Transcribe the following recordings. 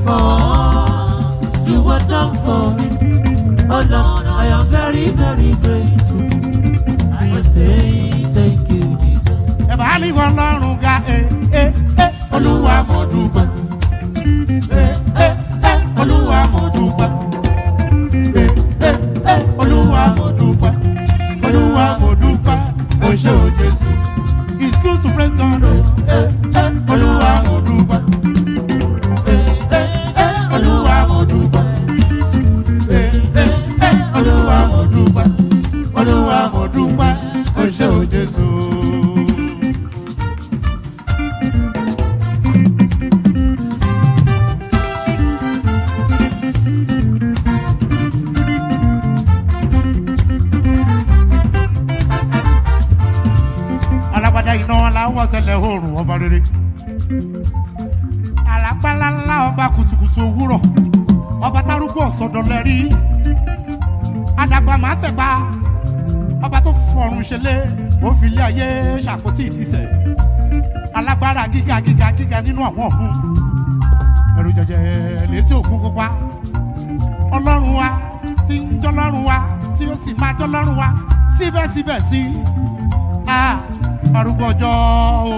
for all you have done for me. Oh Lord, I am very, very grateful. I say thank you, Jesus. ẹ bá mi wọ lọ́rùn ga ẹ ẹ ẹ olúwa mo dúpẹ́ ẹ ẹ ẹ olúwa mo dúpẹ́ ẹ ẹ ẹ olúwa mo dúpẹ́ olúwa mo dúpẹ́ o ṣé o jésù it's good to praise God o ẹ ẹ olúwa mo dúpẹ́ ẹ ẹ ẹ olúwa mo dúpẹ́ ẹ ẹ ẹ olúwa mo dúpẹ́ olúwa mo dúpẹ́ o ṣé o jésù. alágbádá iná aláwọ̀ sẹlẹ̀ oòrùn ọba rere alágbálá ọba kùtùkùtù òwúrọ̀ ọba tárúgbó ọ̀sọ̀dọ̀lẹ̀ rí adàgbà máa sẹ̀gbà ọba tó fọ̀rùn ṣẹlẹ̀ ó fi ilé ayé ṣàpótí ìtìsẹ̀ alágbára gíga gíga gíga nínú àwọn ọ̀hún ẹ̀rù jẹjẹ lẹ́sí òkun pupa ọlọ́run wa tí ń jọlọ́run wa tí ó sì máa jọlọ́run wa síbẹ̀síbẹ̀ sí a arúgbó ọjọ́ o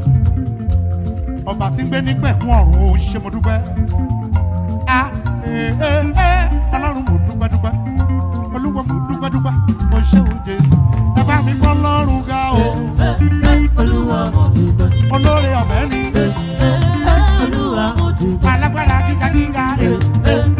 ọba tí ń gbé nígbẹ̀kún ọ̀run o ṣe mo dúpẹ́ a ee ee ọlọ́run mo dúpẹ́ dúpẹ́ olúwa mo dúpẹ́ dúpẹ́ o ṣe o jésù ẹ bá mi gbọ́ lọ́rùn ga o Eh, eh, Olúwa mo dúpẹ́. olóore ọ̀fẹ́ ni Eh, eh, eh, Olúwa mo dúpẹ́. alágbára gíga gíga Eh, ee eh,